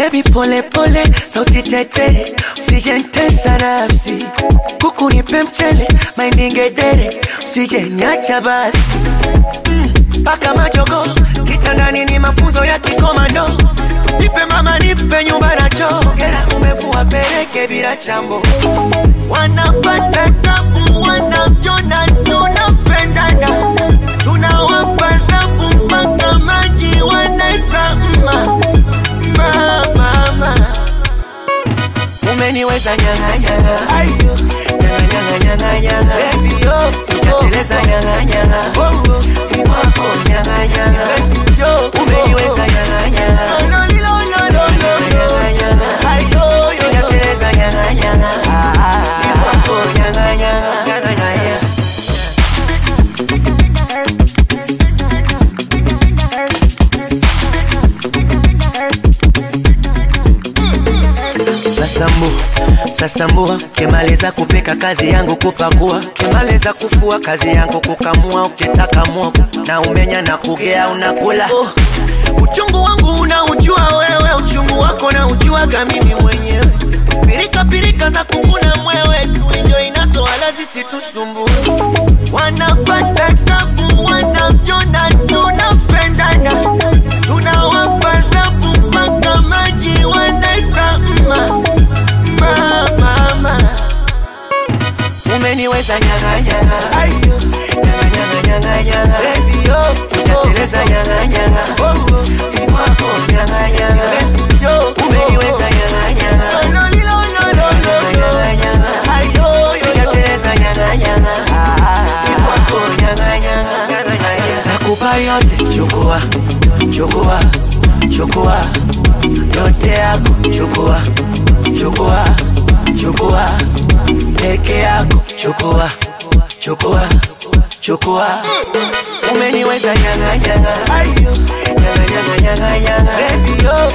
Baby pole pole, sauti tetere, usijentesa nafsi. Kuku nipe mchele, maindi ngedere, usije niacha basi. Paka majogo, kitandani ni mafunzo ya kikomando. Nipe mama, nipe nyumba na choo. Hera umevua peleke bila chambo. Wanapata tabu, wanavyona tunapendana. Tunawapa thabu mpaka maji wanaita mma mma mama. Umeniweza nyanga nyanga, ayo nyanga nyanga nyanga nyanga, baby yo, sijateleza nyanga nyanga, oh oh, iwako nyanga nyanga, basi yo, umeniweza nyanga nyanga, no lilo lo lo lo nyanga nyanga, ayo yo, sijateleza nyanga nyanga, ah ah, iwako nyanga nyanga, nyanga nyanga. Sasambu, sasambua, ukimaliza kupika kazi yangu kupakua, ukimaliza kufua kazi yangu kukamua, ukitaka mwogo na umenya na kugea unakula. Oh, uchungu wangu unaujua wewe, uchungu wako na ujuaga mimi mwenyewe. Pirika pirika za kukuna mwewe, tuinjo inazo wala zisitusumbue. Wanapata tabu, wanavyona tunapendana, tunawapa thabu mpaka maji wanaita mma mma mama. Umeniweza nyanga nyanga, ayo nyanga nyanga nyanga nyanga, baby yo, sijateleza nyanga nyanga, oh oh, ikwako nyanga nyanga, basi yo, umeniweza nyanga nyanga, no lilo lo lo lo nyanga nyanga, ayo yo, sijateleza nyanga nyanga, ah ah, ikwako nyanga nyanga, nyanga nyanga, nakupa yote, chukua chukua chukua yote yako, chukua chukua chukua peke yako, chukua chukua chukua. Umeniweza nyanga nyanga, ayo nyanga nyanga nyanga nyanga, baby yo,